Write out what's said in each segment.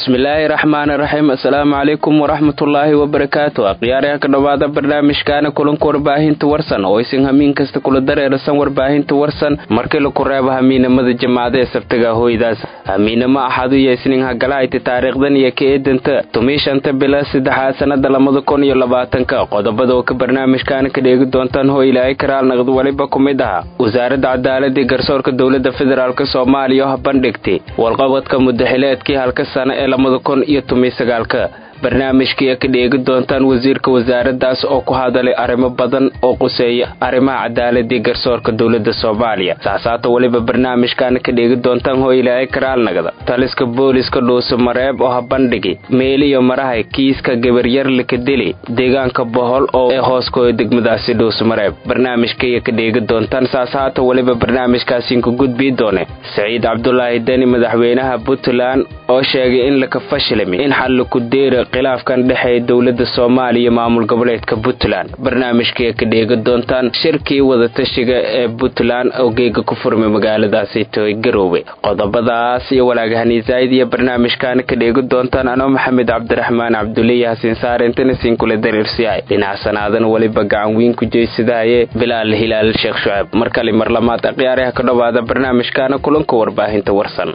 bismillaahi raxmaani raxiim assalaamu calaykum waraxmatullaahi wabarakaatu akhyaaryaha ka dhowaada barnaamijkaana kulanka warbaahinta warsan oo isin hamiin kasta kula dareerasan warbaahinta warsan markii laku reebo hamiinamada jamaacada ee sabtaga hoydaas hamiinamo axadu iyo isniin hagalahayti taariikhdan iyo ka eedanta tumiishanta bila saddexaad sannada labada kun iyo labaatanka qodobada oo ka barnaamijkaana ka dheegi doontaan hoo ilaahay karaal naqd weliba ku mid aha wasaaradda cadaaladii garsoorka dowladda federaalk soomaaliya oo bandhigtay walqabadka mudaxileedkii halka sano ee labada kun iyo tomiyo sagaalka barnaamijkii ka dheegi doontaan wasiirka wasaaraddaas oo ku hadalay arrimo badan oo quseeya arrimaha cadaaladii garsoorka dowladda soomaaliya saasaata weliba barnaamijkaana ka dheegi doontaan hoo ilaahay karaalnagda taliska booliska dhuuso mareeb oo ha bandhigi meeliyo marahay kiiska gabaryar likadili deegaanka bohol oo ee hooskooda degmadaasi dhuuso mareeb barnaamijkaiyo ka dheegi doontaan saasaata weliba barnaamijkaasiinku gudbii doone saciid cabdulaahi deni madaxweynaha puntland oo sheegay in laka fashilmi in xal ku deera khilaafkan dhexeeya dowladda soomaaliya iyo maamul goboleedka puntland barnaamijkii ka dheegi doontaan shirkii wadatashiga ee puntland oo geega ku furmay magaaladaasi toy garoowe qodobadaas iyo walaagahani zaa'id iyo barnaamijkaana ka dheegi doontaan anoo maxamed cabdiraxmaan cabduliya hasiin saarintana siin kula dareersiyahay dhinac sanaadan weliba gacan weyn ku jeysadahaye bilaal hilaal sheekh shucaab mar kale mar lamaad akhyaaraha ka dhowaada barnaamijkaana kulanka warbaahinta warsan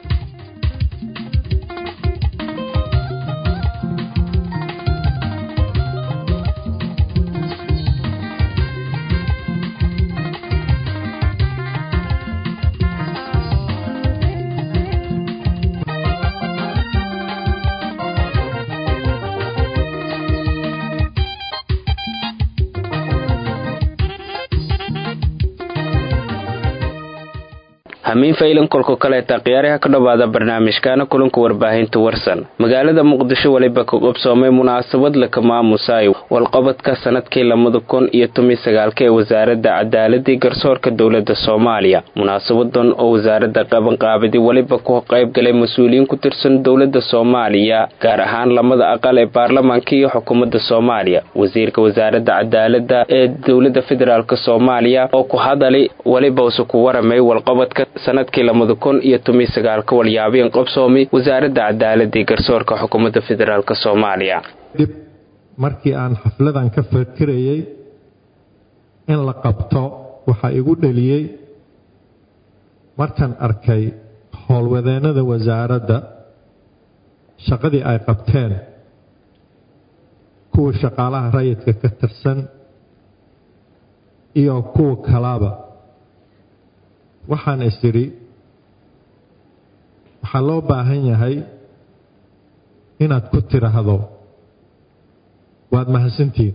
hamiin faylan kolka kaleeta khiyaaraha ka dhowaada barnaamijkaana kulanka warbaahinta warsan magaalada muqdisho weliba ka qobsoomay munaasabad laka maamusaayo walqabadka sanadkii labada kun iyo tomi sagaalka ee wasaaradda cadaaladii garsoorka dowladda soomaaliya munaasabadan oo wasaaradda qabanqaabadi weliba ku qayb galay mas-uuliyiin ku tirsan dowladda soomaaliya gaar ahaan lamada aqal ee baarlamaanka iyo xukuumadda soomaaliya wasiirka wasaaradda cadaaladda ee dowladda federaalk soomaaliya oo ku hadalay weliba use ku waramay walqabadka sanadkii labada kun iyo tomi sagaalka walyaabeen qobsoomi wasaaradda cadaaladii garsoorka xukuumadda federaalk soomaaliya dib markii aan xafladan ka fakirayay in la qabto waxaa igu dheliyey markaan arkay howlwadeennada wasaaradda shaqadii ay qabteen kuwa shaqaalaha rayidka ka tirsan iyo kuwa kalaba waxaan is idhi waxaa loo baahan yahay inaad ku tidhaahdo waad mahadsantihiin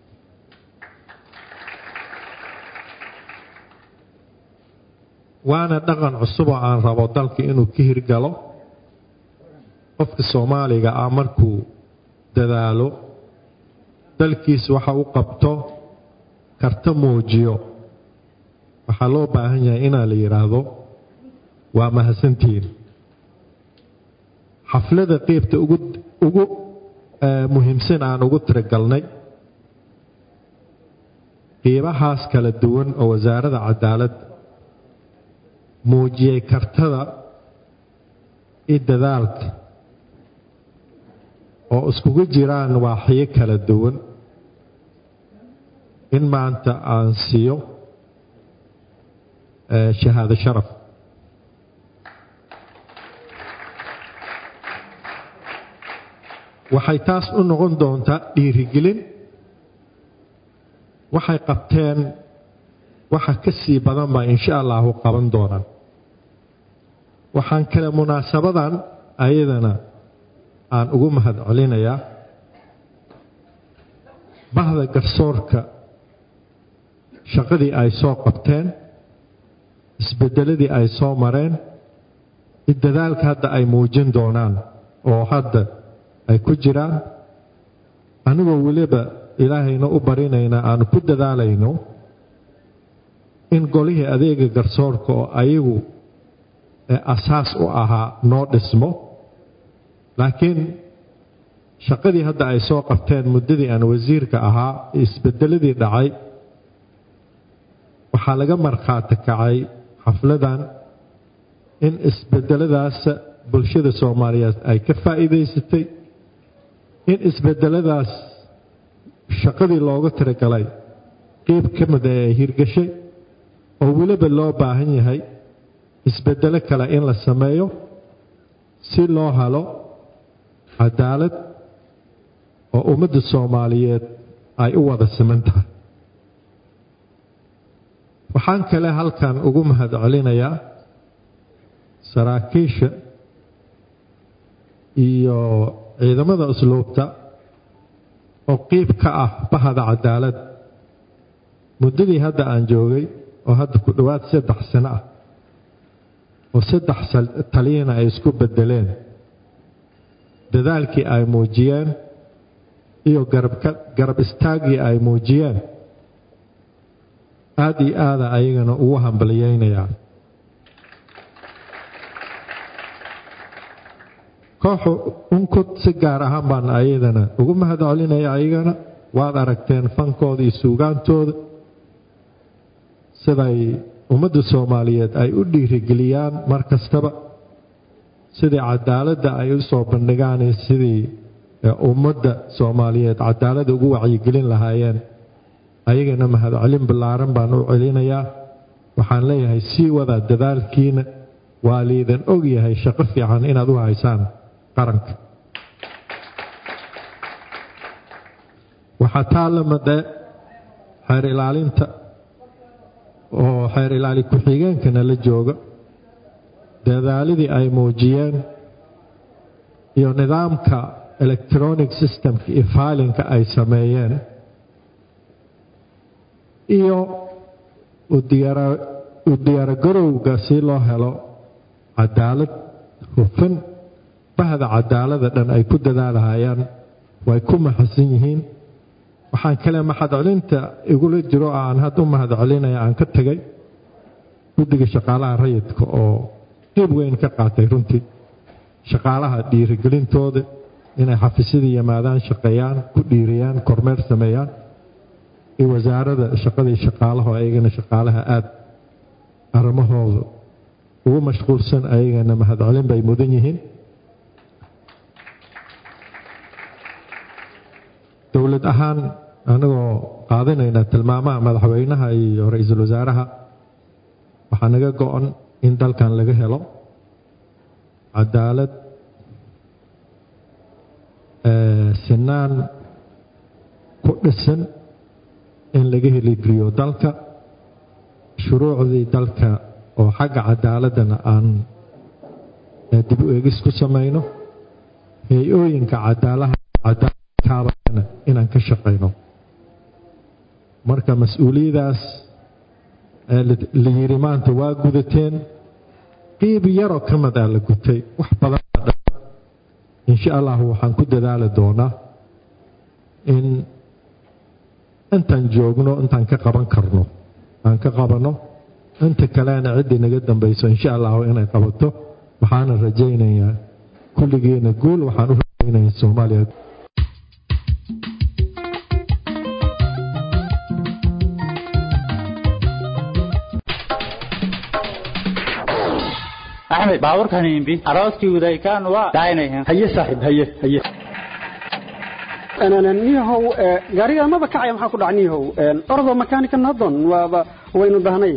waana dhaqan cusub oo aan rabo dalka inuu ka hirgalo qofka soomaaliga ah markuu dadaalo dalkiisa waxa u qabto karta muujiyo waxaa loo baahan yahay inaa la yidhaahdo waa mahadsantihiin xaflada qeybta ugu ugu muhiimsan aan ugu tiragalnay qiibahaas kala duwan oo wasaaradda cadaalad muujiyey kartada iyo dadaalka oo iskugu jiraan waaxyo kala duwan in maanta aan siiyo shahaado sharaf waxay taas u noqon doontaa dhiirigelin waxay qabteen waxa ka sii badan baa insha allahu qaban doonaan waxaan kale munaasabadan ayadana aan ugu mahad celinayaa bahda garsoorka shaqadii ay soo qabteen isbedeladii ay soo mareen iyo dadaalka hadda ay muujin doonaan oo hadda ay ku jiraan anigoo weliba ilaahayna u barinaynaa aanu ku dadaalayno in golihii adeega garsoorka oo ayagu asaas u ahaa noo dhismo laakiin shaqadii hadda ay soo qabteen muddadii aan wasiirka ahaa isbedeladii dhacay waxaa laga markhaati kacay xafladan in isbedeladaas bulshada soomaaliyeed ay ka faa'iidaysatay in isbedeladaas shaqadii looga tiragalay qeyb ka mid ee ay hirgashay oo weliba loo baahan yahay isbedelo kale in la sameeyo si loo helo cadaalad oo ummadda soomaaliyeed ay u wada siman tahay waxaan kale halkan ugu mahad celinayaa saraakiisha iyo ciidamada usluubta oo qiib ka ah bahada cadaalad muddadii hadda aan joogay oo hadda ku dhowaad saddex sano ah oo saddex taliyana ay isku bedeleen dadaalkii ay muujiyeen iyo garab istaaggii ay muujiyeen aad iyo aada ayagana ugu hambaliyeynayaa kooxu unkud si gaar ahaan baan ayadana ugu mahad celinaya ayagana waad aragteen fankooda iyo suugaantooda siday ummadda soomaaliyeed ay u dhiirigeliyaan mar kastaba sidii cadaaladda ay u soo bandhigaan sidii ummadda soomaaliyeed cadaaladda ugu wacyigelin lahaayeen ayagana mahadcelin ballaaran baan u celinayaa waxaan leeyahay sii wada dadaalkiina waa liidan og yahay shaqo fiican inaad u haysaan qaranka waxaa taa la madhe xeer ilaalinta oo xeer ilaali ku-xigeenkana la jooga dadaaladii ay muujiyeen iyo nidaamka electronic systemka iyo faalinka ay sameeyeen iyo u diyaaragarowga si loo helo cadaalad hufan bahda cadaalada dhan ay ku dadaalahayaan way ku mahadsan yihiin waxaan kale mahadcelinta igula jiro aan hadda u mahadcelinaya aan ka tegay guddiga shaqaalaha rayidka oo qeyb weyn ka qaatay runtii shaqaalaha dhiirigelintooda inay xafiisyadii yimaadaan shaqeeyaan ku dhiiriyaan kormeer sameeyaan iyo wasaarada shaqadii shaqaalaha ayagana shaqaalaha aada arrimahooda ugu mashquulsan ayagana mahadcelin bay mudan yihiin dowlad ahaan anagoo qaadanayna tilmaamaha madaxweynaha iyo ra-iisul wasaaraha waxaa naga go-an in dalkan laga helo cadaalad sinaan ku dhisan in laga heligeliyo dalka shuruucdii dalka oo xagga cadaaladdana aan dib u eegis ku samayno hay-ooyinka cadaalaha cadaalad inaan ka shaqayno marka mas-uuliyadaas la yiri maanta waa gudateen qiib yaroo ka mid ah la gutay wax badan insha allahu waxaan ku dadaali doonaa in intaan joogno intaan ka qaban karno aan ka qabanno inta kalena ciddii naga dambayso insha allahu inay qabato waxaana rajaynayaa kulligeena guul waxaan u rajaynayaa soomaaliya axmed baaburkan imbi arooskii udaykaan waa daaynayan haye saaxiib haye haye niyahow gaariga maba kacaya maxaa ku dhaca niyahow ordo makanika nadon waaba waynu dahnay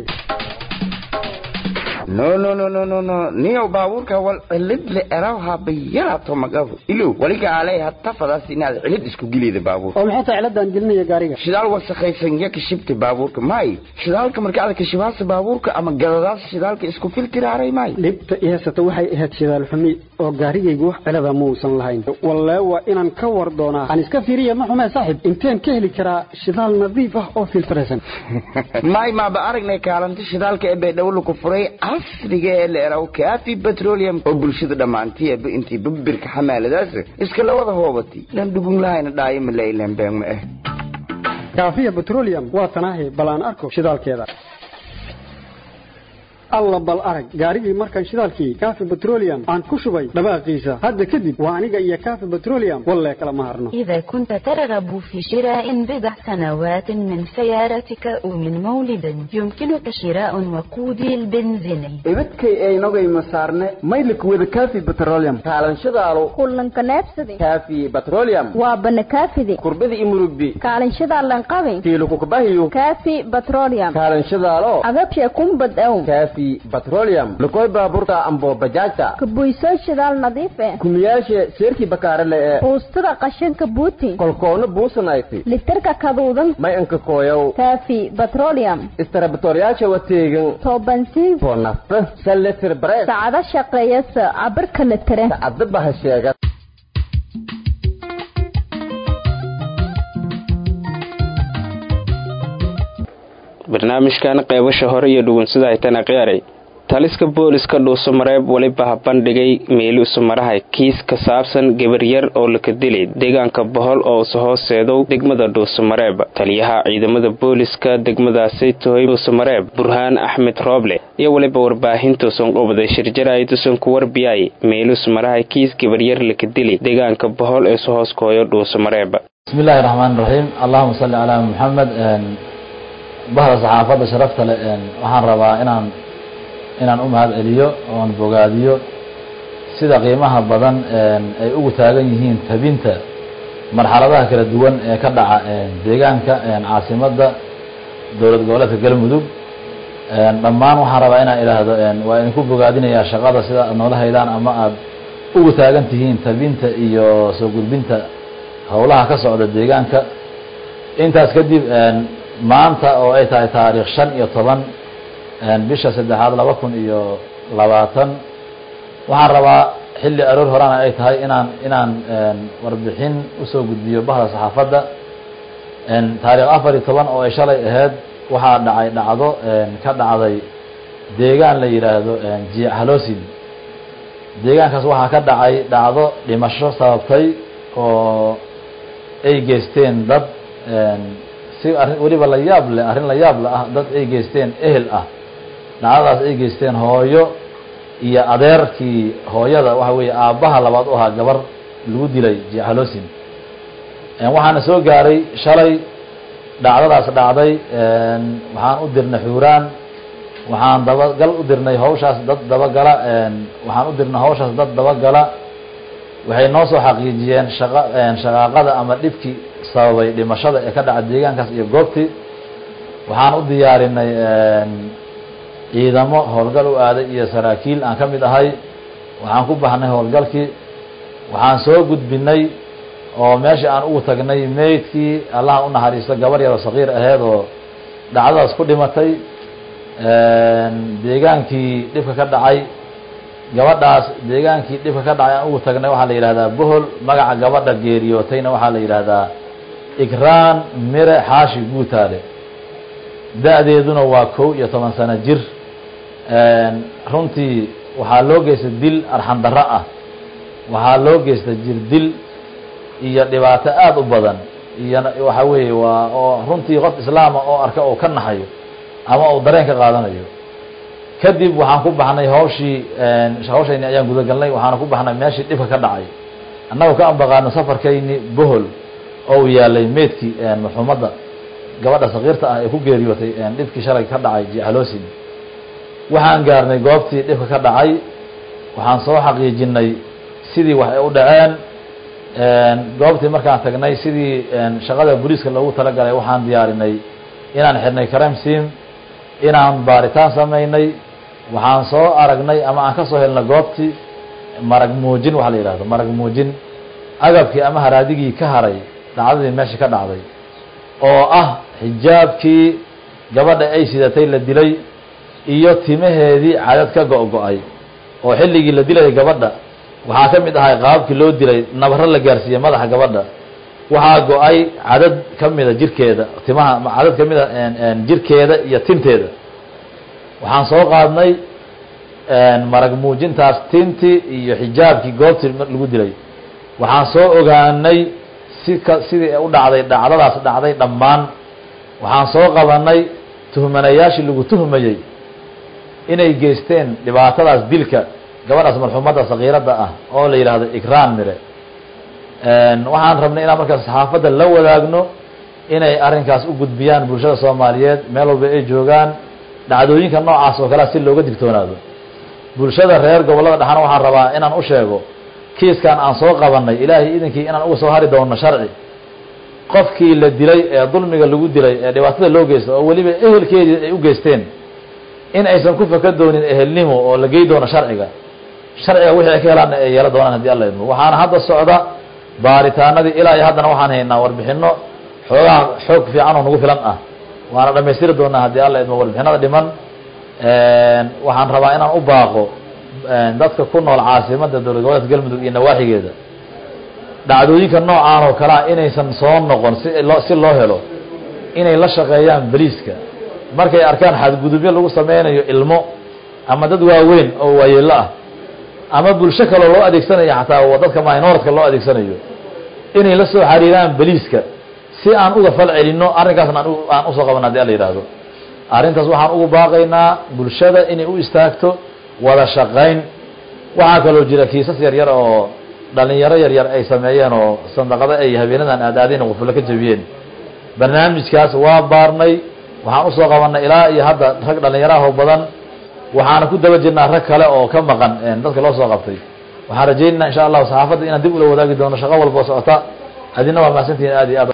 no no no no no no niyow baabuurka wal cilid le erawha bayarato magafu ilow waliga alay hatta fadaas inaad cilid isku gilida baabuur oo maxay tahay ciladan gelinaya gaariga shidaal wasakhaysan ya kashibta baabuurka may shidaalka marka aad kashibaasa baabuurka ama gadadaas shidaalka isku filtiraaray may dhibta i haysata waxay ahayd shidaal xumi oo gaarigaygu wax cilada muusan lahayn wallee waa inaan ka war doonaa aan iska fiiriya ma xumee saaxib inteen ka heli karaa shidaal nadiif ah oo filtiraysan may maaba aragnay kaalinta shidaalka ee baydhabo ku furay casriga ee la eraw kaafi petroleum oo bulshada dhammaantiiba intii babirka xamaaladaas iska la wada hoobatay lan dhugun lahayna dhaayo ma lailan been ma ah kaafiya petroleum waa tanaahi bal aan arko shidaalkeeda alla bal arag gaarigii markaan shidaalkii kaafi petroleum aan ku shubay dhawaaqiisa hadda kadib waa aniga iyo kaafi petroleum wallee kala ma harno إذا كنت ترغب في شراء بضع سنوات من سيارتك أو من مولد يمكنك شراء وقودي البنزيني ibadkay aynogay masaarne maylikwada kaafi petroleum kaalanshadaalo kullanka neebsade kaafi petroleum waa banakaafide kurbada imurugbi kaalinshada lanqabe kiilukukubahiyo kaafi petroleum kaalanshadaalo agabsha kumbad ow kaafi petroleum lukoy baaburta ambo bajaajta kabuysoo shidaal nadiif eh kumiyaashe seerkii bakaarele ee buustada qashinka buuti kolkoona buusanayti litirka kaduudan may anka kooyow kaafi petroleum istarabatoryaasha wateegan toobansiin oo nafta saletir bareed sacado shaqeeyasa cabirka litire sacadaba ha sheega barnaamijkan qeybasha hore iyo dhugunsida haytana qiyaaray taliska booliska dhuusamareeb weliba ha bandhigay meeluusumaraha kiis ka saabsan gabaryar oo laka dilay deegaanka bohol oo usa hooseedow degmada dhuusamareeb taliyaha ciidamada booliska degmadaasi tohay dhuusamareeb burhaan axmed rooble iyo weliba warbaahintuusan qubday shirjaraaydusan ku warbiyay meeluusumaraha kiis gabaryar laka dilay deegaanka bohol ee su hooskooyo dhuusamareeb بسم الله الرحمن الرحيم اللهم صل على محمد bahda saxaafadda sharafta leh waxaan rabaa inaan inaan u mahad celiyo oon bogaadiyo sida qiimaha badan ay ugu taagan yihiin tabinta marxaladaha kala duwan ee ka dhaca deegaanka caasimadda dowlad goboleedka galmudug dhammaan waxaan rabaa inaan idhaahdo waa idinku bogaadinayaa shaqada sida aad noola haydaan ama aad ugu taagan tihiin tabinta iyo soo gudbinta howlaha ka socda deegaanka intaas kadib maanta oo ay tahay taariikh shan iyo toban bisha saddexaad laba kun iyo labaatan waxaan rabaa xilli aroor horana ay tahay inaan inaan warbixin usoo gudbiyo bahda saxaafadda taariikh afar iyo toban oo ay shalay ahayd waxaa dhacay dhacdo ka dhacday deegaan la yidhaahdo jiic haloosin deegaankaas waxaa ka dhacay dhacdo dhimasho sababtay oo ay geysteen dad si arrin weliba la yaab leh arrin la yaab le ah dad ay geysteen ehel ah dhacdadaas ay geysteen hooyo iyo adeerkii hooyada waxa weeye aabbaha labaad u ahaa gabar lagu dilay jehalosin waxaana soo gaaray shalay dhacdadaas dhacday waxaan u dirnay xuuraan waxaan dabagal u dirnay hawshaas dad dabagala waxaan u dirnay hawshaas dad dabagala waxay noo soo xaqiijiyeen shaqa shaqaaqada ama dhibkii sababay dhimashada ee ka dhaca deegaankaas iyo goobtii waxaan u diyaarinay ciidamo howlgal u aaday iyo saraakiil aan ka mid ahay waxaan ku baxnay howlgalkii waxaan soo gudbinay oo meeshii aan ugu tagnay meydkii allaha u naxariisto gabar yaroo sakiir aheyd oo dhacdadaas ku dhimatay deegaankii dhibka ka dhacay gabadhaas deegaankii dhibka ka dhacay aan ugu tagnay waxaa la yidhahdaa bohol magaca gabadha geeriyootayna waxaa la yidhahdaa igraan mire xaashi guutaale da-deeduna waa kow iyo toban sano jir runtii waxaa loo geystay dil arxandarro ah waxaa loo geystay jir dil iyo dhibaato aada u badan iyo waxa weeye waa oo runtii qof islaama oo arka oo ka naxayo ama uu dareen ka qaadanayo kadib waxaan ku baxnay hawshii hawshayni ayaan gudagalnay waxaana ku baxnay meeshii dhibka ka dhacay annagoo ka ambaqaano safarkayni bohol oo u yaalay meydkii marxuumadda gabadha sakiirta ah ee ku geeriyootay dhibkii shalay ka dhacay jehalosin waxaan gaarnay goobtii dhibka ka dhacay waxaan soo xaqiijinay sidii wax ay u dhaceen goobtii markaan tagnay sidii shaqada booliiska loogu talagalay waxaan diyaarinay inaan xirnay karamsim inaan baaritaan samaynay waxaan soo aragnay ama aan ka soo helnay goobtii marag muujin waxa la yidhahdo marag muujin agabkii ama haraadigii ka haray dhacdadii meesha ka dhacday oo ah xijaabkii gabadha ay sidatay la dilay iyo timaheedii cadad ka go-go-ay oo xilligii la dilayay gabadha waxaa ka mid ahay qaababkii loo dilay nabaro la gaarsiiyey madaxa gabadha waxaa go-ay cadad ka mida jirkeeda timaha cadad ka mida jirkeeda iyo tinteeda waxaan soo qaadnay marag muujintaas tintii iyo xijaabkii goobtii lagu dilay waxaan soo ogaanay sika sidii u dhacday dhacdadaas dhacday dhammaan waxaan soo qabanay tuhmanayaashii lagu tuhmayey inay geysteen dhibaatadaas dilka gabadhaas marxuumadda sakiiradda ah oo la yidhaahdo ikraan mire waxaan rabnay inaan markaas saxaafadda la wadaagno inay arrinkaas u gudbiyaan bulshada soomaaliyeed meel walba ay joogaan dhacdooyinka noocaas oo kalea si looga digtoonaado bulshada reer gobollada dhexana waxaan rabaa inaan u sheego kiiskan aan soo qabanay ilaahay idinkii inaan uga soo hari doono sharci qofkii la dilay ee dulmiga lagu dilay ee dhibaatada loo geysta oo weliba ehelkeedii ay u geysteen in aysan ku faka doonin ehelnimo oo la gey doono sharciga sharciga wixii ay ka helaanna ay yeelo doonaan haddii alla idmo waxaana hadda socda baaritaanadii ilaa iyo haddana waxaan haynaa warbixino xoogaha xoog fiican oo nagu filan ah waana dhamaystiri doonaa haddii alla idmo warbixinada dhiman waxaan rabaa inaan u baaqo dadka ku nool caasimadda dowlad goboleedka galmudug iyo nawaaxigeeda dhacdooyinka noocaan oo kalea inaysan soo noqon si loo si loo helo inay la shaqeeyaan beliiska markay arkaan xadgudubyo lagu sameynayo ilmo ama dad waaweyn oo waayeelo ah ama bulsho kaloo loo adeegsanayo xataa dadka minordka loo adeegsanayo inay la soo xariiraan beliiska si aan uga fal celinno arrinkaasna aan usoo qaban hadii ala yidhaahdo arrintaas waxaan ugu baaqaynaa bulshada inay u istaagto wada shaqayn waxaa kaloo jira kiisas yaryar oo dhalinyaro yaryar ay sameeyeen oo sandaqado ay habeenadan aadaadeen qufullo ka jabiyeen barnaamijkaas waa baarnay waxaan usoo qabanay ilaa iyo hadda rag dhalinyaraho badan waxaana ku daba jirnaa rag kale oo ka maqan dadka loo soo qabtay waxaan rajaynaynaa insha allahu saxaafadda inaan dib ula wadaagi doono shaqo walba oo socota adina waa mahadsantihiin aad iyo aad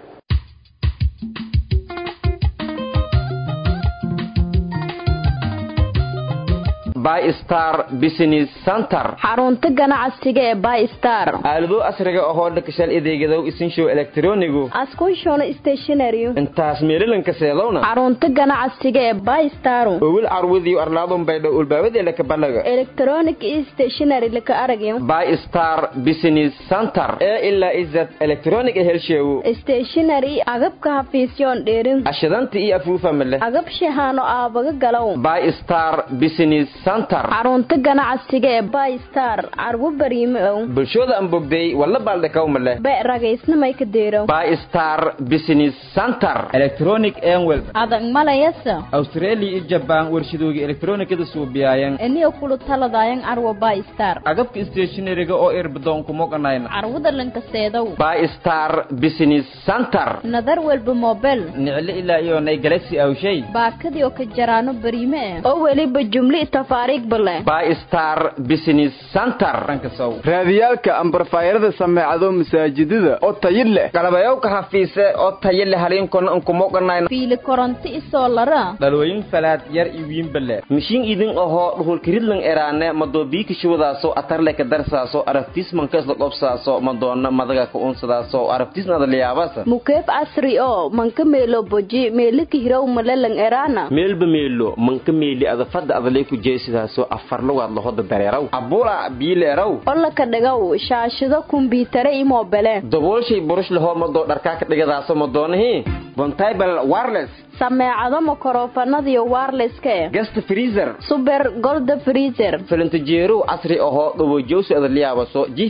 bystar business center xarunta ganacsiga ee bystar aalado asriga ahoo dhakashal adeegadow isinshow elektronigu askunshono stationary intaas meelilanka seedowna xarunta ganacsiga ee bystar owil carwadiyo arlaadun baydho ulbaabadeela kabalaga electronic stationary laka aragyo bystar business center ee ilaa izad electronic helsheewo stationary agabka hafiisyoon dheerin ashidanta iyo afuufa male agab shahaano aabaga galow bystar business center xarunta ganacsiga ee bystar carwo bariime ow bulshooda aan bogday walla baaldhakaw male be ragaysnamay ka deerow bystar business center electronic enwel adag malayasa australia iyo jabaan warshadooga elektronikada suubiyaayan eniyo kulu taladayan carwo bystar agabka stationariga oo irbadoonku moganayna carwada lanka seedow bystar business center nadar walba mobel nicle ilaa iyo nay galaxy awshay baakadii oo ka jaraano bariime eh oo weliba jumli tafaariig bale bystar business center raadiyaalka ambarfaayarada sameecado masaajidada oo tayi leh galabayowka hafiise oo tayo leh haliinkona ankumoganayna fiili koronto isoo lara dhalooyin falaad yar iyo wiinbale mishiin idin ahoo dhuhulkiridlan eraane madoobiikishuwadaaso atarle ka darsaaso arabtismankaisla qobsaaso madoona madaga ka unsadaaso arabtisnadaliyaabasa mukeeb casri oo manka meelo boji meelika hirow malelang eraana meelba meelo manka meeli adafada adalay ku jeesidaaso afar lugaad lahoda dareeraw abula biileeraw olaka dhigow shaashido kumbiyuutare i moobele daboolshay burush lahoo madoo dharkaa ka dhigadaaso madoonahi bontable wireless sameecado makorofanadiyo warleska eh gast freezer suber golda freezer filintajeerow casri ahoo dhawojowsi adaliyaabaso jif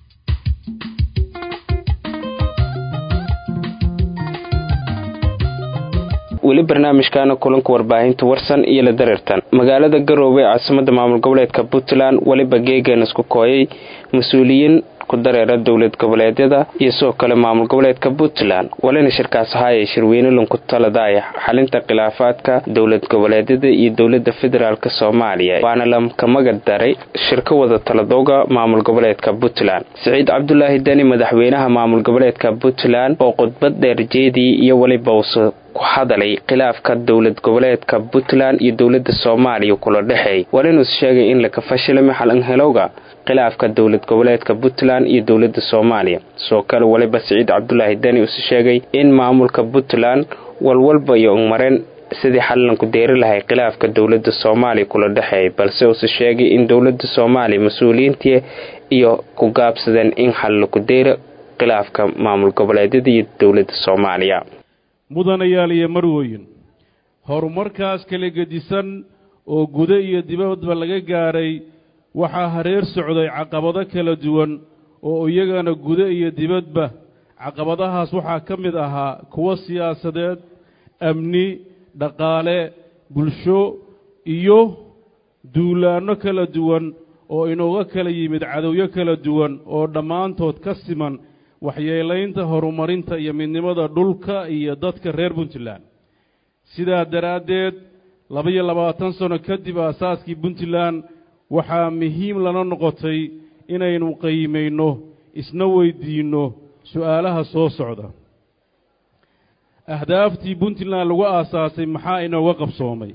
weli barnaamijkaana kulanka warbaahinta warsan iyo la dareertan magaalada garoowe ee caasimada maamul goboleedka puntland weliba geegan isku kooyay mas-uuliyiin ku dareera dowlad goboleedyada iyo sidoo kale maamul goboleedka puntland walina shirkaas ahaayay shirweyne lanku taladaaya xalinta khilaafaadka dowlad goboleedyada iyo dowlada federaalk soomaaliya waana lamka magad daray shirka wada taladooga maamul goboleedka puntland siciid cabdulaahi deni madaxweynaha maamul goboleedka puntland oo khudbad dheer jeedii iyo weliba usa ku hadalay khilaafka dowlad goboleedka puntland iyo dowlada soomaaliya kula dhexeey walinus sheegay in laka fashilay maxalanhelowga khilaafka dowlad goboleedka puntland iyo dowlada soomaaliya sidoo kale weliba siciid cabdulaahi deni uuse sheegay in maamulka puntland walwalba iyo mareen sidii xalanku deeri lahay khilaafka dowlada soomaaliya kula dhexeey balse uuse sheegay in dowlada soomaaliya mas-uuliyiintii iyo ku gaabsadeen in xallaku deero khilaafka maamul goboleedyada iyo dowlada soomaaliya mudanayaal iyo marwooyin horumarkaas kala gedisan oo gudo iyo dibadba laga gaadhay waxaa hareer socday caqabado kala duwan oo iyagana gudo iyo dibadba caqabadahaas waxaa ka mid ahaa kuwo siyaasadeed amni dhaqaale bulsho iyo duulaanno kala duwan oo inooga kala yimid cadowyo kala duwan oo dhammaantood ka siman waxyeelaynta horumarinta iyo midnimada dhulka iyo dadka reer puntland sidaa daraaddeed laba-iyo labaatan sano kadib aasaaskii puntland waxaa muhiim lana noqotay inaynu qiimayno isna weydiinno su'aalaha soo socda ahdaaftii puntland lagu aasaasay maxaa inooga qabsoomay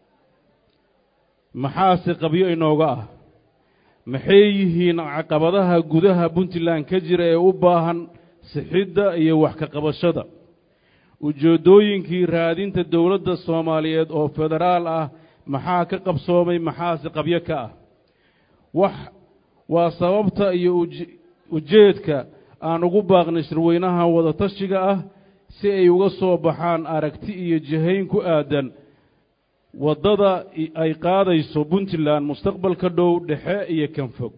maxaase qabyo inooga ah maxay yihiin caqabadaha gudaha puntland ka jira ee u baahan sixidda iyo wax ka qabashada ujeeddooyinkii raadinta dowladda soomaaliyeed oo federaal ah maxaa ka qabsoomay maxaase qabyo ka ah wax waa sababta iyo ujeedka aan ugu baaqnay shirweynaha wadatashiga ah si ay uga soo baxaan aragti iyo jihayn ku aadan waddada ay qaadayso puntland mustaqbalka dhow dhexe iyo kan fog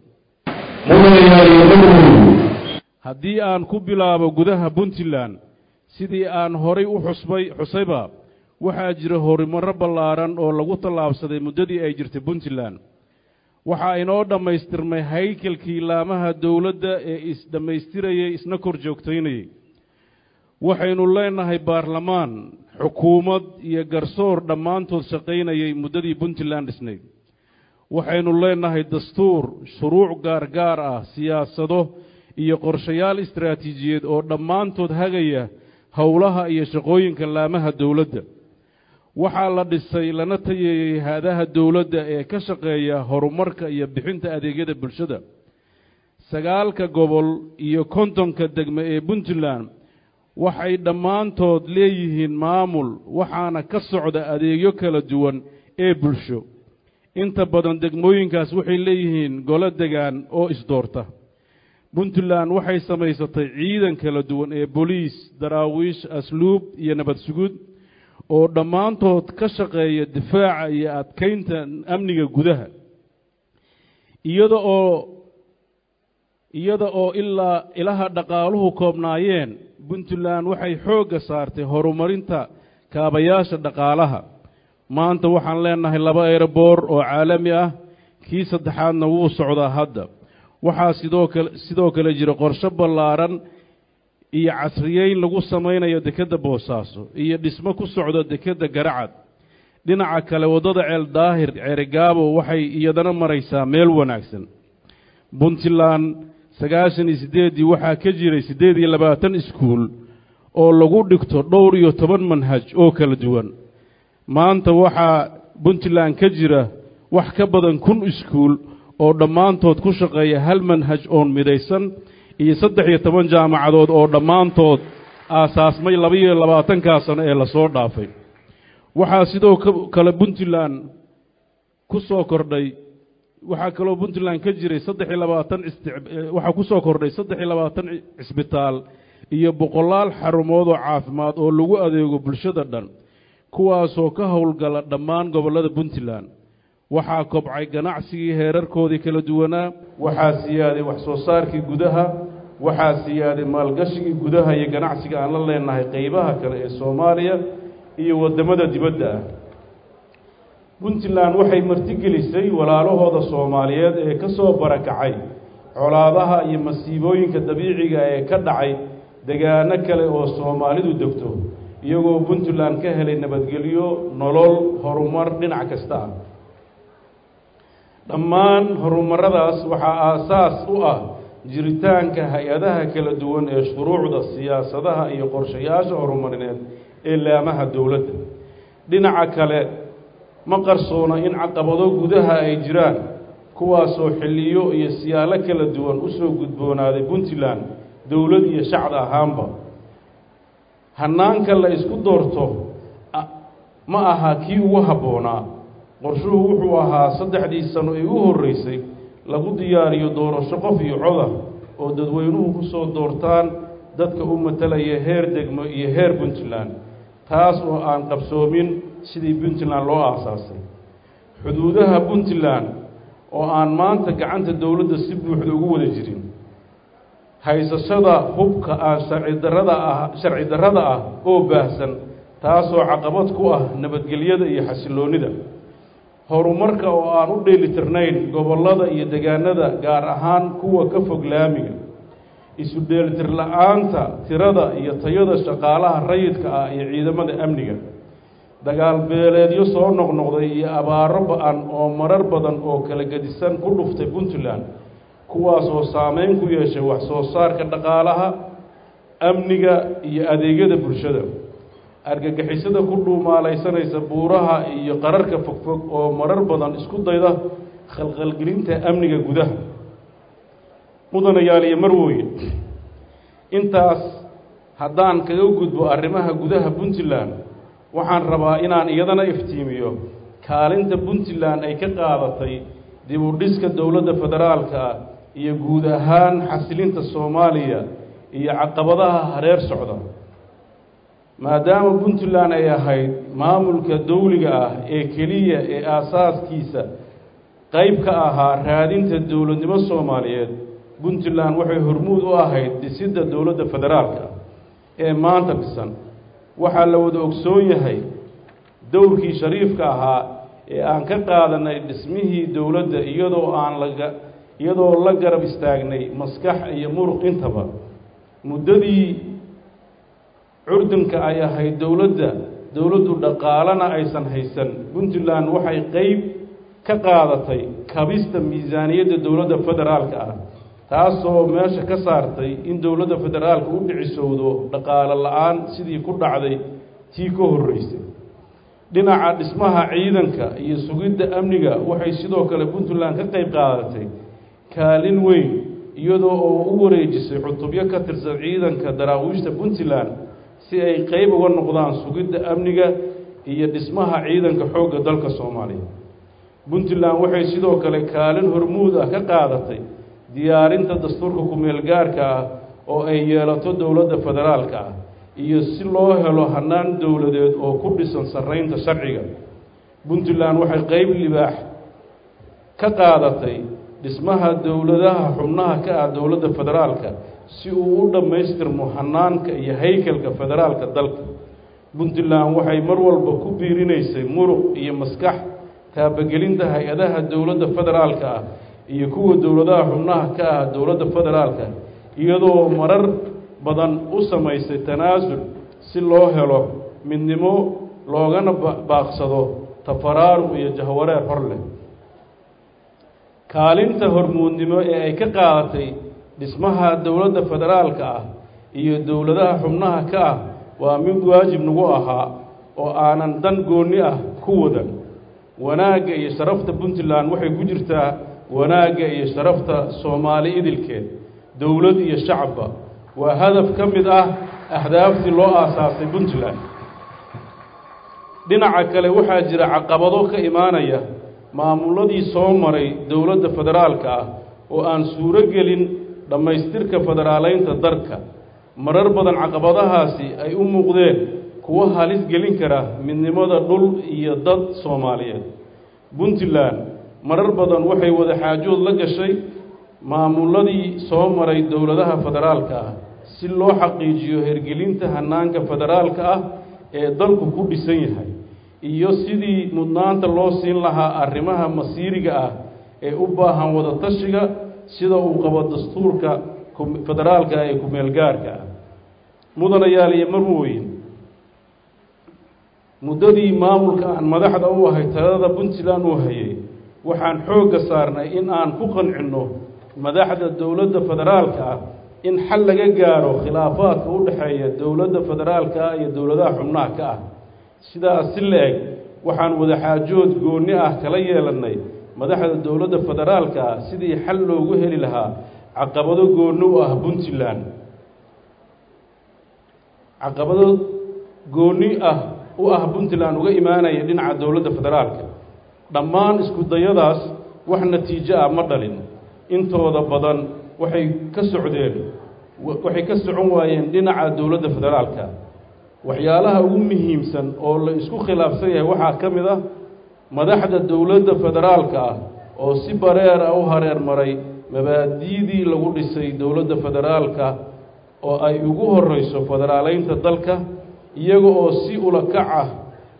haddii aan ku bilaabo gudaha puntland sidii aan horay u xusbay xusayba waxaa jira horumarro ballaaran oo lagu tallaabsaday muddadii ay jirtay puntland waxaa inoo dhammaystirmay haykalkii laamaha dowladda ee is-dhammaystirayay isna kor joogtaynayay waxaynu leenahay baarlamaan xukuumad iyo garsoor dhammaantood shaqaynayay muddadii puntland dhisnayd waxaynu leenahay dastuur shuruuc gaargaar ah siyaasado iyo qorshayaal istaraatiijiyeed oo dhammaantood hagaya howlaha iyo shaqooyinka laamaha dowladda waxaa la dhisay lana tayeeyey haadaha dowladda ee ka shaqeeya horumarka iyo bixinta adeegyada bulshada sagaalka gobol iyo kontonka degme ee puntland waxay dhammaantood leeyihiin maamul waxaana ka socda adeegyo kala duwan ee bulsho inta badan degmooyinkaas waxay leeyihiin golo degaan oo isdoorta puntland waxay samaysatay ciidan kala duwan ee boliis daraawiish asluub iyo nabad sugud oo dhammaantood ka shaqeeya difaaca iyo adkaynta amniga gudaha iyada oo iyada oo ilaa ilaha dhaqaaluhu koobnaayeen puntland waxay xoogga saartay horumarinta kaabayaasha dhaqaalaha maanta waxaan leenahay laba eroboor oo caalami ah kii saddexaadna wuu socdaa hadda waxaa sidoo kale sidoo kale jira qorshe ballaaran iyo casriyeyn lagu samaynayo dekedda boosaaso iyo dhismo ku socda dekedda garacad dhinaca kale waddada ceel daahir ceerigaabo waxay iyadana maraysaa meel wanaagsan puntland sagaashan iyo siddeeddii waxaa ka jiray siddeed iyo labaatan iskuul oo lagu dhigto dhowr iyo toban manhaj oo kala duwan maanta waxaa puntland ka jira wax ka badan kun iskuul oo dhammaantood ku shaqeeya hal manhaj oon midaysan iyo saddex iyo toban jaamacadood oo dhammaantood aasaasmay labaiyo labaatankaa sano ee lasoo dhaafay waxaa sidoo kale puntland ku soo kordhay waxaa kaloo puntland ka jiray saddex iyo labaatan waxaa ku soo kordhay saddex iyo labaatan cisbitaal iyo boqolaal xarumood oo caafimaad oo lagu adeego bulshada dhan kuwaasoo ka howlgala dhammaan gobollada puntland waxaa kobcay ganacsigii heerarkoodii kala duwanaa waxaa siyaaday wax soo saarkii gudaha waxaa siyaaday maalgashigii gudaha iyo ganacsiga aan la leenahay qeybaha kale ee soomaaliya iyo waddamada dibadda ah puntland waxay martigelisay walaalahooda soomaaliyeed ee ka soo barakacay colaadaha iyo masiibooyinka dabiiciga ee ka dhacay degaano kale oo soomaalidu degto iyagoo puntland ka helay nabadgelyo nolol horumar dhinac kasta ah dhammaan horumaradaas waxaa aasaas u ah jiritaanka hay-adaha kala duwan ee shuruucda siyaasadaha iyo qorshayaasha horumarineed ee laamaha dowladda dhinaca kale ma qarsoona in caqabado gudaha ay jiraan kuwaasoo xilliyo iyo siyaalo kala duwan u soo gudboonaaday puntland dowlad iyo shacab ahaanba hannaanka la isku doorto ma aha kii ugu habboonaa qorshuhu wuxuu ahaa saddexdii sano ee u horreysay lagu diyaariyo doorasho qof iyo coda oo dadweynuhu ku soo doortaan dadka u matalaya heer degmo iyo heer puntland taas oo aan qabsoomin sidii puntland loo aasaasay xuduudaha puntland oo aan maanta gacanta dowladda si buuxda ugu wada jirin haysashada hubka aan sharci darrada ah sharci darrada ah oo baahsan taasoo caqabad ku ah nabadgelyada iyo xasilloonnida horumarka oo aan u dheelitirnayn gobollada iyo degaanada gaar ahaan kuwa ka fog laamiga isu dheelitir la-aanta tirada iyo tayada shaqaalaha rayidka ah iyo ciidamada amniga dagaal beeleedyo soo noqnoqday iyo abaaro ba-an oo marar badan oo kala gedisan ku dhuftay puntland kuwaas oo saameyn ku yeeshay wax soo saarka dhaqaalaha amniga iyo adeegyada bulshada argagixisada ku dhuumaalaysanaysa buuraha iyo qararka fogfog oo marar badan isku dayda khalkhalgelinta amniga gudaha mudanayaal iyo marwooye intaas haddaan kaga gudbo arrimaha gudaha puntland waxaan rabaa inaan iyadana iftiimiyo kaalinta puntland ay ka qaadatay dib u dhiska dowladda federaalka ah iyo guud ahaan xasilinta soomaaliya iyo caqabadaha hareer socda maadaama puntland ay ahayd maamulka dawliga ah ee keliya ee aasaaskiisa qayb ka ahaa raadinta dowladnimo soomaaliyeed puntland waxay hormuud u ahayd dhisidda dowladda federaalka ee maanta dhisan waxaa la wada ogsoon yahay dowrkii shariifka ahaa ee aan ka qaadanay dhismihii dowladda iyadoo aan laga iyadoo la garab istaagnay maskax iyo muruq intaba muddadii curdunka ay ahayd dowladda dowladdu dhaqaalana aysan haysan puntland waxay qeyb ka qaadatay kabista miisaaniyadda dowladda federaalka ah taasoo meesha ka saartay in dowladda federaalka u dhicisowdo dhaqaalo la-aan sidii ku dhacday tii ka horreysay dhinaca dhismaha ciidanka iyo sugidda amniga waxay sidoo kale puntland ka qayb qaadatay kaalin weyn iyadoo oo u wareejisay cutubyo ka tirsan ciidanka daraawiishta puntland si ay qeyb uga noqdaan sugidda amniga iyo dhismaha ciidanka xoogga dalka soomaaliya puntland waxay sidoo kale kaalin hormuud ah ka qaadatay diyaarinta dastuurka ku-meel gaarka ah oo ay yeelato dowladda federaalka ah iyo si loo helo hannaan dowladeed oo ku dhisan sarreynta sharciga puntland waxay qeyb libaax ka qaadatay dhismaha dowladaha xubnaha ka ah dowladda federaalka si uu u dhammaystirmo hanaanka iyo haykalka federaalka dalka puntland waxay mar walba ku biirinaysay muruq iyo maskax taabagelinta hay-adaha dowladda federaalka ah iyo kuwa dowladaha xubnaha ka ah dowladda federaalka iyadoo marar badan u samaysay tanaasul si loo helo midnimo loogana baaqsado tafaraaruq iyo jahwareer hor leh kaalinta hormuudnimo ee ay ka qaadatay dhismaha dowladda federaalka ah iyo dowladaha xubnaha ka ah waa mid waajib nagu ahaa oo aanan dan goonni ah ku wadan wanaagga iyo sharafta puntland waxay ku jirtaa wanaagga iyo sharafta soomaali idilkeed dowlad iyo shacabba waa hadaf ka mid ah ahdaaftii loo aasaasay puntland dhinaca kale waxaa jira caqabado ka imaanaya maamuladii soo maray dowladda federaalka ah oo aan suuro gelin dhammaystirka federaaleynta dalka marar badan caqabadahaasi ay u muuqdeen kuwo halis gelin kara midnimada dhul iyo dad soomaaliyeed puntland marar badan waxay wada xaajood la gashay maamuladii soo maray dowladaha federaalka ah si loo xaqiijiyo hergelinta hanaanka federaalka ah ee dalku ku dhisan yahay iyo sidii mudnaanta loo siin lahaa arrimaha masiiriga ah ee u baahan wada tashiga sida uu qabo dastuurka federaalka ee ku-meelgaarka ah mudanayaal iyo marwooyin muddadii maamulka aan madaxda u ahay talada puntland uu hayay waxaan xoogga saarnay in aan ku qancinno madaxda dowladda federaalka ah in xal laga gaaro khilaafaadka u dhexeeya dowladda federaalka ah iyo dowladaha xubnaha ka ah sidaas si la-eg waxaan wadaxaajood goonni ah kala yeelannay madaxda dowladda federaalka ah sidii xal loogu heli lahaa caqabado goonni u ah puntland caqabado goonni ah u ah puntland uga imaanaya dhinaca dowladda federaalka dhammaan isku dayadaas wax natiijo ah ma dhalin intooda badan waxay ka socdeen waxay ka socon waayeen dhinaca dowladda federaalka waxyaalaha ugu muhiimsan oo la isku khilaafsan yahay waxaa ka mid ah madaxda dowladda federaalka ah oo si bareer ah u hareer maray mabaadi'dii lagu dhisay dowladda federaalka oo ay ugu horreyso federaaleynta dalka iyaga oo si ulakac ah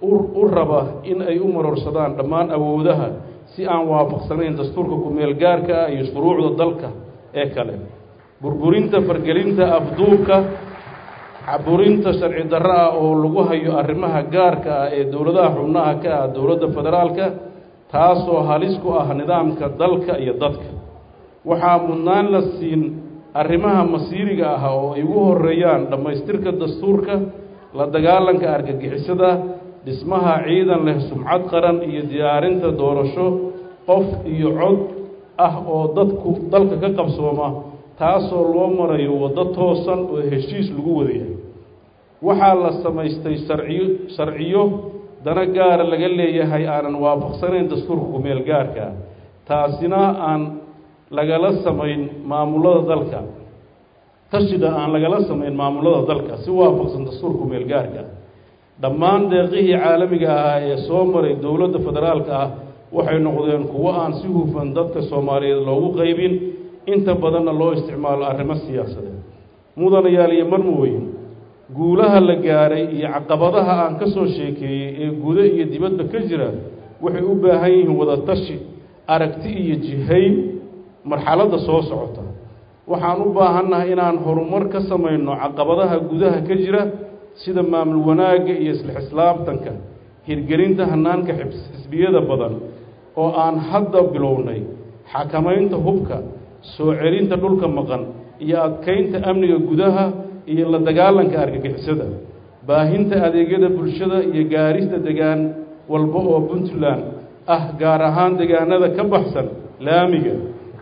u raba in ay u marorsadaan dhammaan awoodaha si aan waafaqsanayn dastuurka ku-meel gaarka ah iyo shuruucda dalka ee kale burburinta fargelinta afduubka caburinta sharci darro ah oo lagu hayo arrimaha gaarka ah ee dowladaha xubnaha ka ah dowladda federaalka taasoo halis ku ah nidaamka dalka iyo dadka waxaa mudnaan la siin arrimaha masiiriga ah oo ay ugu horeeyaan dhammaystirka dastuurka la dagaalanka argagixisada dhismaha ciidan leh sumcad qaran iyo diyaarinta doorasho qof iyo cod ah oo dadku dalka ka qabsooma taasoo loo marayo waddo toosan oo heshiis lagu wadayahay waxaa la samaystay sharciyo sharciyo dana gaara laga leeyahay aanan waafaqsanayn dastuurka ku-meel gaarka taasina aan lagala samayn maamulada dalka tashida aan lagala samayn maamulada dalka si waafaqsan dastuurka ku-meel gaarka dhammaan deeqihii caalamiga ahaa ee soo maray dowladda federaalka ah waxay noqdeen kuwo aan si hufan dadka soomaaliyeed loogu qaybin inta badanna loo isticmaalo arrimo siyaasadeed mudanayaal iyo marmooyin guulaha la gaaray iyo caqabadaha aan ka soo sheekeeyey ee gudo iyo dibadba ka jira waxay u baahan yihiin wadatashi aragti iyo jihayn marxaladda soo socota waxaan u baahannahay inaan horumar ka samayno caqabadaha gudaha ka jira sida maamul wanaagga iyo isla xislaabtanka hirgelinta hanaanka xisbiyada badan oo aan hadda bilownay xakamaynta hubka soo celinta dhulka maqan iyo adkaynta amniga gudaha iyo la dagaalanka argagixisada baahinta adeegyada bulshada iyo gaarista degaan walba oo puntland ah gaar ahaan degaanada ka baxsan laamiga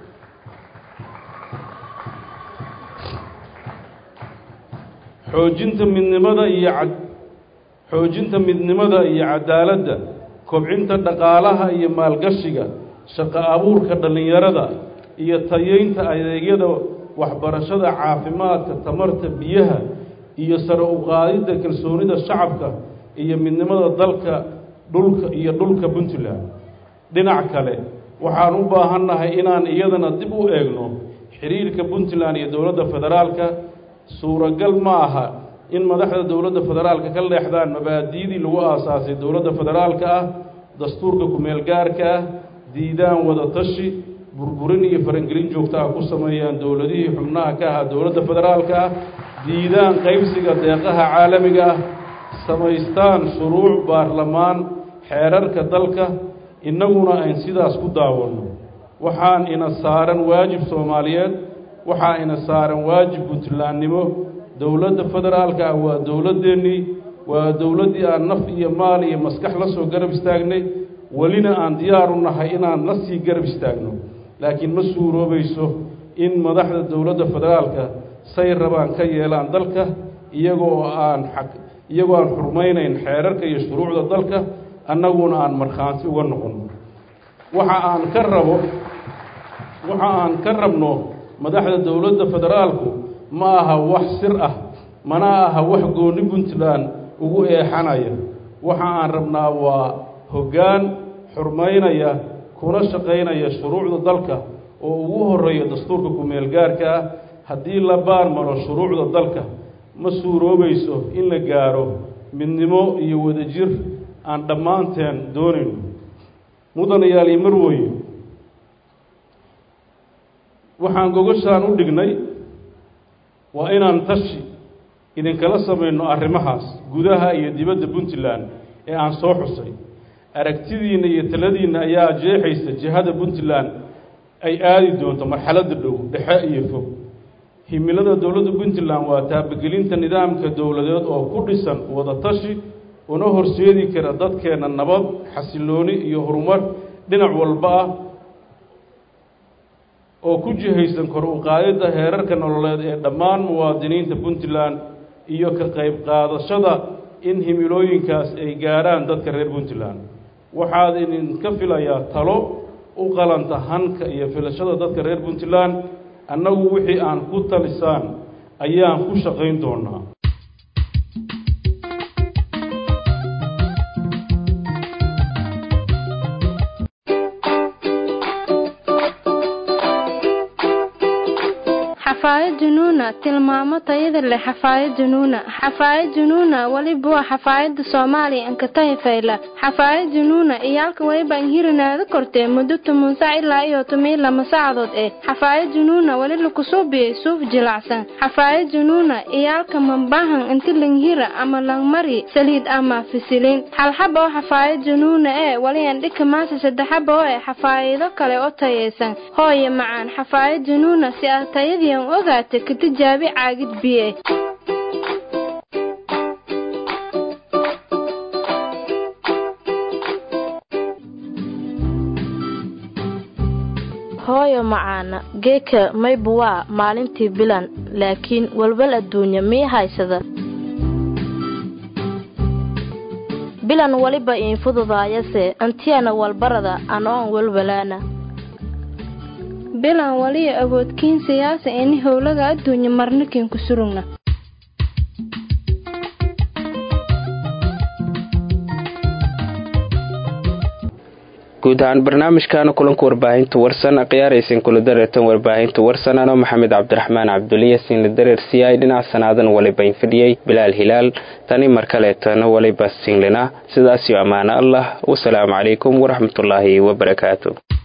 xoojinta midnimada iyo cad xoojinta midnimada iyo cadaaladda kobcinta dhaqaalaha iyo maalgashiga shaqo abuurka dhallinyarada iyo tayeynta adeegyada waxbarashada caafimaadka tamarta biyaha iyo sare u qaadidda kalsoonida shacabka iyo midnimada dalka dhulka iyo dhulka puntland dhinac kale waxaan u baahannahay inaan iyadana dib u eegno xiriirka puntland iyo dowladda federaalka suuragal ma aha in madaxda dowladda federaalka ka leexdaan mabaadi'dii lagu aasaasay dowladda federaalka ah dastuurka ku-meel gaarka ah diidaan wada tashi burburin iyo farangelin joogta ah ku sameeyaan dowladihii xubnaha ka ahaa dowladda federaalka ah diidaan qaybsiga deeqaha caalamiga ah samaystaan shuruuc baarlamaan xeerarka dalka innaguna ayn sidaas ku daawanno waxaan ina saaran waajib soomaaliyeed waxaa ina saaran waajib puntlandnimo dowladda federaalka ah waa dowladdeennii waa dowladdii aan naf iyo maal iyo maskax la soo garab istaagnay welina aan diyaar u nahay inaan la sii garab istaagno laakiin ma suuroobayso in madaxda dowladda federaalka say rabaan ka yeelaan dalka iyagoo aan xaq iyagoo aan xurmaynayn xeerarka iyo shuruucda dalka annaguna aan markhaanti uga noqonno waxa aan ka rabo waxa aan ka rabno madaxda dowladda federaalku ma aha wax sir ah mana aha wax gooni puntland ugu eexanaya waxa aan rabnaa waa hoggaan xurmaynaya kuna shaqaynaya shuruucda dalka oo ugu horeeya dastuurka ku-meel gaarka ah haddii la baar maro shuruucda dalka ma suuroobayso in la gaaro midnimo iyo wadajir aan dhammaanteen doonayno mudanayaal iyo marwooye waxaan gogoshaan u dhignay waa inaan tashi idinkala samayno arrimahaas gudaha iyo dibadda puntland ee aan soo xusay aragtidiinna iyo taladiinna ayaa jeexaysa jihada puntland ay aadi doonto marxaladda dhow dhexe iyo fog himilada dowladda puntland waa taabagelinta nidaamka dowladeed oo ku dhisan wadatashi una horseedi kara dadkeenna nabad xasilooni iyo horumar dhinac walba ah oo ku jihaysan kor u qaadidda heerarka nololeed ee dhammaan muwaadiniinta puntland iyo ka qayb qaadashada in himilooyinkaas ay gaarhaan dadka reer puntland waxaad idinka filayaa talo u qalanta hanka iyo filashada dadka reer puntland annagu wixii aan ku talisaan ayaan ku shaqayn doonaa xafaayad junuuna tilmaamo tayada leh xafaayad junuuna xafaayad junuuna weliba waa xafaayada soomaaliya ankatahi fayla xafaayad junuuna iyaalka weliba inhirinaada kortee muddo toban sac ilaa iyo toban lama saacadood eh xafaayad junuuna weli lakusuubiyey suuf jilacsan xafaayad junuuna iyaalka mambahan inti langhira ama langmari saliid ama fisilin halxaba oo xafaayad junuuna ee weli andhika maasa saddexaba oo eh xafaayado kale oo tayaysan hooye macaan xafaayad junuuna si aad tayadiian ogaata ka tijaabi caagid biye hooyo macaana geeka maybu waa maalintii bilan laakiin walwal adduunya mii haysada bilan weliba iin fududaayase antiyana walbarada anoon walwalaana bilan waliya awoodkiin siyaasa ini howlaga adduunya marnikin ku surugna guud ahaan barnaamijkaana kulanka warbaahinta warsan khiyaaraysan kula dareertan warbaahinta warsan anoo maxamed cabdiraxmaan cabduliyasiin la dareersiiyay dhinac sanaadan waliba infidhiyey bilaal hilaal tani mar kaleetana waliba singlina sidaasiyo ammaano allah wasalaamu calaykum waraxmatullaahi wabarakaatu